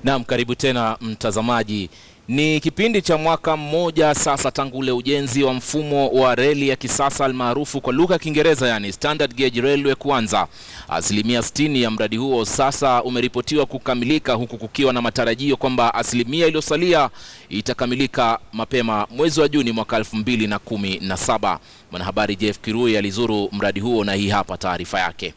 Naam, karibu tena mtazamaji. Ni kipindi cha mwaka mmoja sasa tangu ule ujenzi wa mfumo wa reli ya kisasa almaarufu kwa lugha ya Kiingereza yani standard gauge railway kuanza. Asilimia 60 ya mradi huo sasa umeripotiwa kukamilika huku kukiwa na matarajio kwamba asilimia iliyosalia itakamilika mapema mwezi wa Juni mwaka 2017. Mwanahabari Jeff Kirui alizuru mradi huo na hii hapa taarifa yake.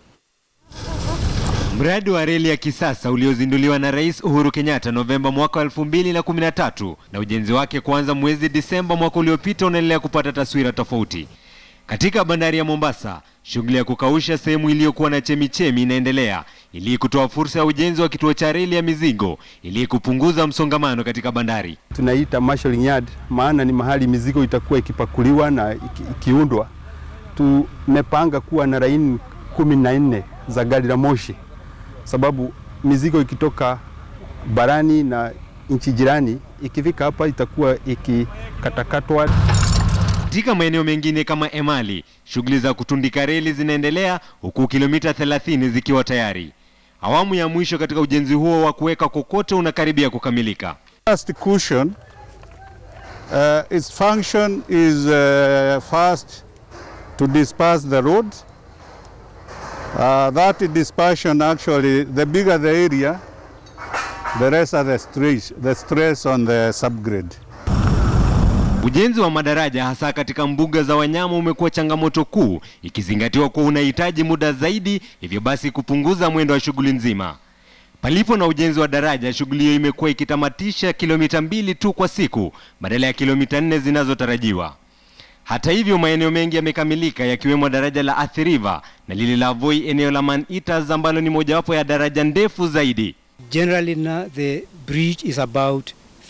Mradi wa reli ya kisasa uliozinduliwa na Rais Uhuru Kenyatta Novemba mwaka wa 2013 na ujenzi wake kuanza mwezi Disemba mwaka uliopita unaendelea kupata taswira tofauti. Katika bandari ya Mombasa, shughuli ya kukausha sehemu iliyokuwa na chemichemi inaendelea ili kutoa fursa ya ujenzi wa kituo cha reli ya mizigo ili kupunguza msongamano katika bandari. Tunaita marshalling yard, maana ni mahali mizigo itakuwa ikipakuliwa na iki, ikiundwa. Tumepanga kuwa na laini kumi na nne za gari la moshi sababu mizigo ikitoka barani na nchi jirani ikifika hapa itakuwa ikikatakatwa. Katika maeneo mengine kama Emali, shughuli za kutundika reli zinaendelea huku kilomita 30 zikiwa tayari. Awamu ya mwisho katika ujenzi huo wa kuweka kokoto unakaribia kukamilika. First cushion, uh, its function is uh, first to disperse the road Uh, that dispersion actually, the bigger the area, the less are the stress, the stress on the subgrade. Ujenzi wa madaraja hasa katika mbuga za wanyama umekuwa changamoto kuu, ikizingatiwa kuwa unahitaji muda zaidi, hivyo basi kupunguza mwendo wa shughuli nzima. Palipo na ujenzi wa daraja, shughuli hiyo imekuwa ikitamatisha kilomita mbili tu kwa siku badala ya kilomita nne zinazotarajiwa. Hata hivyo maeneo mengi yamekamilika yakiwemo daraja la Athi River na lile la Voi eneo la Man Eaters ambalo ni mojawapo ya daraja ndefu zaidi. Generally now the bridge is about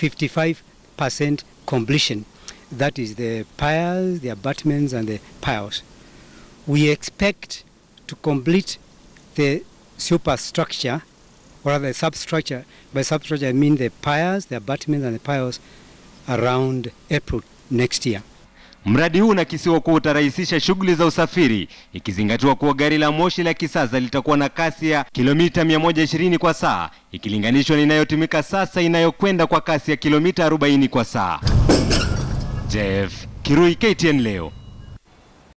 55% completion. That is the piers, the abutments and the piles. We expect to complete the superstructure or the substructure. By substructure I mean the piers, the abutments and the piles around April next year. Mradi huu unakisiwa kuwa utarahisisha shughuli za usafiri ikizingatiwa kuwa gari la moshi la kisasa litakuwa na kasi ya kilomita 120 kwa saa ikilinganishwa na inayotumika sasa inayokwenda kwa kasi ya kilomita 40 kwa saa. Jeff Kirui, KTN leo.